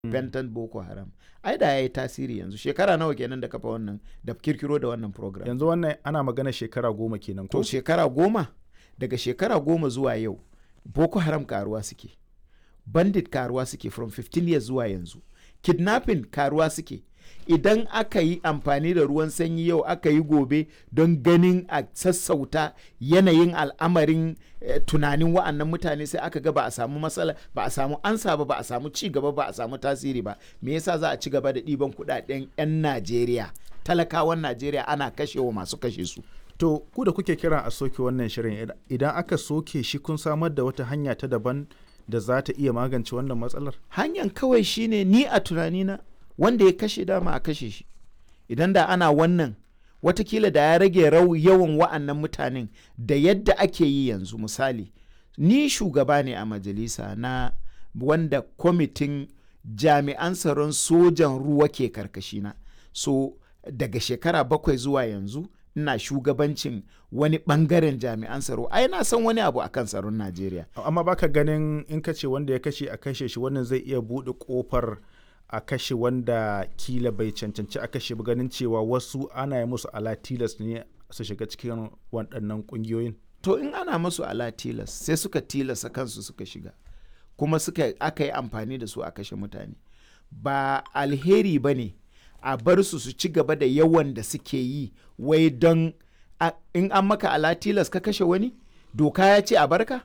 Benton Boko Haram ai da ya yi tasiri yanzu shekara nawa kenan da kafa wannan da kirkiro da wannan program yanzu wannan ana magana shekara goma kenan ko to shekara goma daga shekara goma zuwa yau Boko Haram karuwa suke bandit karuwa suke from 15 years zuwa yanzu kidnapping karuwa suke idan aka yi amfani da ruwan sanyi yau aka yi gobe don ganin a sassauta yanayin al'amarin eh, tunanin wa'annan mutane sai aka ga ba a samu matsala ba a samu ansa ba ba a samu ci gaba ba a samu tasiri ba me yasa za a ci gaba da ɗiban kuɗaɗen 'yan najeriya talakawan najeriya ana kashewa masu kashe su to ku da kuke kiran a soke wannan shirin idan aka soke shi kun samar da wata hanya ta daban da za ta iya magance wannan matsalar hanyar kawai shine ni a tunanina wanda ya kashe dama a kashe shi idan da ana wannan watakila da ya rage rau yawan wa'annan mutanen da yadda ake yi yanzu misali ni shugaba ne a majalisa na wanda kwamitin jami'an tsaron sojan ruwa ke karkashina so daga shekara bakwai zuwa yanzu ina shugabancin wani bangaren jami'an tsaro ai na san wani abu akan tsaron najeriya amma baka ganin in ka ce wanda ya kashe a kashe shi wannan zai iya buɗe ƙofar a kashe wanda kila bai cancanci a kashe ba ganin cewa wasu ana yi musu ala tilas ne su shiga cikin waɗannan ƙungiyoyin to in ana musu ala tilas sai suka tilasa kansu suka shiga kuma suka aka yi amfani da su a kashe mutane ba alheri ba ne a bar su su ci gaba da yawan da suke yi wai don in an maka ala tilas ka kashe wani doka ya ce a barka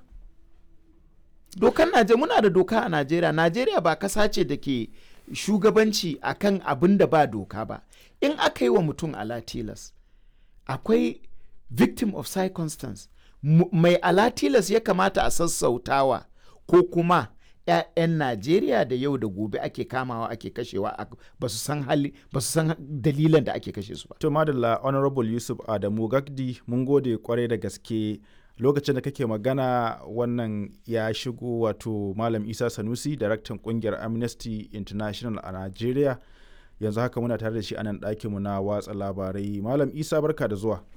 dokan najeriya muna da doka a najeriya najeriya ba kasa ce da ke shugabanci akan abin da ba doka ba in aka yi wa mutum alatilas akwai victim of circumstance mai alatilas ya kamata a sassautawa ko kuma 'ya'yan najeriya da yau da gobe ake kamawa ake kashewa ba su san hali ba su san dalilan da ake kashe su ba to madalla honorable yusuf adamu gagdi mun gode kwarai da gaske lokacin da kake magana wannan ya shigo wato malam isa sanusi daraktan kungiyar amnesty international a nigeria yanzu haka muna tare da shi a nan ɗakinmu na watsa labarai malam isa barka da zuwa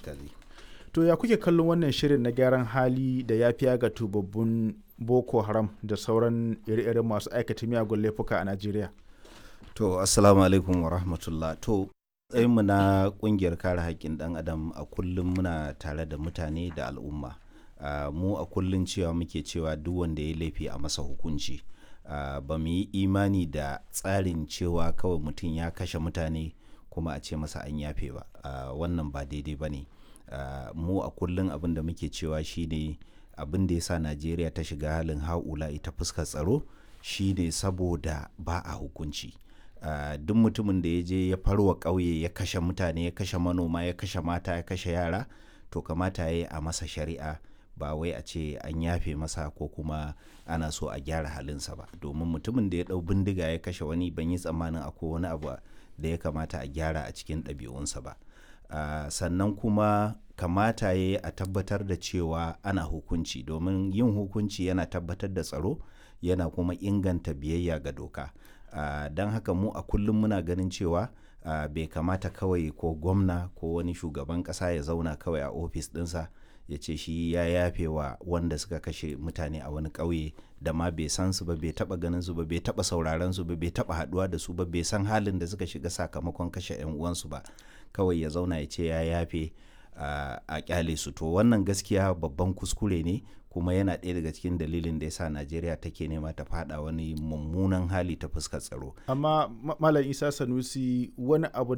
to ya kuke kallon wannan shirin na gyaran hali da ya fiya ga tubabbun boko haram da sauran ire-iren masu aikata miyagun laifuka a nigeria to assalamu alaikum wa rahmatullah to mu na kungiyar kare haƙƙin ɗan adam a kullum muna tare da mutane da al'umma uh, mu a kullum cewa muke cewa duk wanda ya laifi a masa hukunci uh, ba mu yi imani da tsarin cewa kawai mutum ya kashe mutane kuma a ce masa an yafe ba uh, wannan ba daidai ba ne mu a kullum abin da muke cewa shine abin da ya sa najeriya ta shiga halin haula ita fuskar tsaro shine saboda ba a hukunci Uh, duk mutumin da ya je ya farwa ƙauye ya kashe mutane ya kashe manoma ya kashe mata ya kashe yara to kamata ya yi a masa shari'a ba wai a ce an yafe masa ko kuma ana so a gyara halinsa ba domin mutumin da ya ɗau bindiga ya kashe wani ban yi tsammanin akwai wani abu da ya kamata a gyara a cikin ɗabi'unsa ba uh, sannan kuma kamata ya yi a tabbatar da cewa ana hukunci domin yin hukunci yana tabbatar da tsaro yana kuma inganta biyayya ga doka Uh, don haka mu a kullum muna ganin cewa uh, bai kamata kawai ko gwamna ko wani shugaban kasa ya zauna kawai a ofis dinsa ya ce shi ya yafe wa wanda suka kashe mutane a wani ƙauye da ma bai san su ba bai taba ganin su ba bai taba sauraron su ba bai taba haduwa da su ba bai san halin da suka shiga sakamakon kashe yan uwansu ba kawai ya zauna ya ce ya yafe uh, a kyale su to wannan gaskiya babban kuskure ne kuma yana ɗaya daga cikin dalilin da ya sa najeriya take nema ta fada wani mummunan hali ta fuskar tsaro amma malam isa sanusi wani abu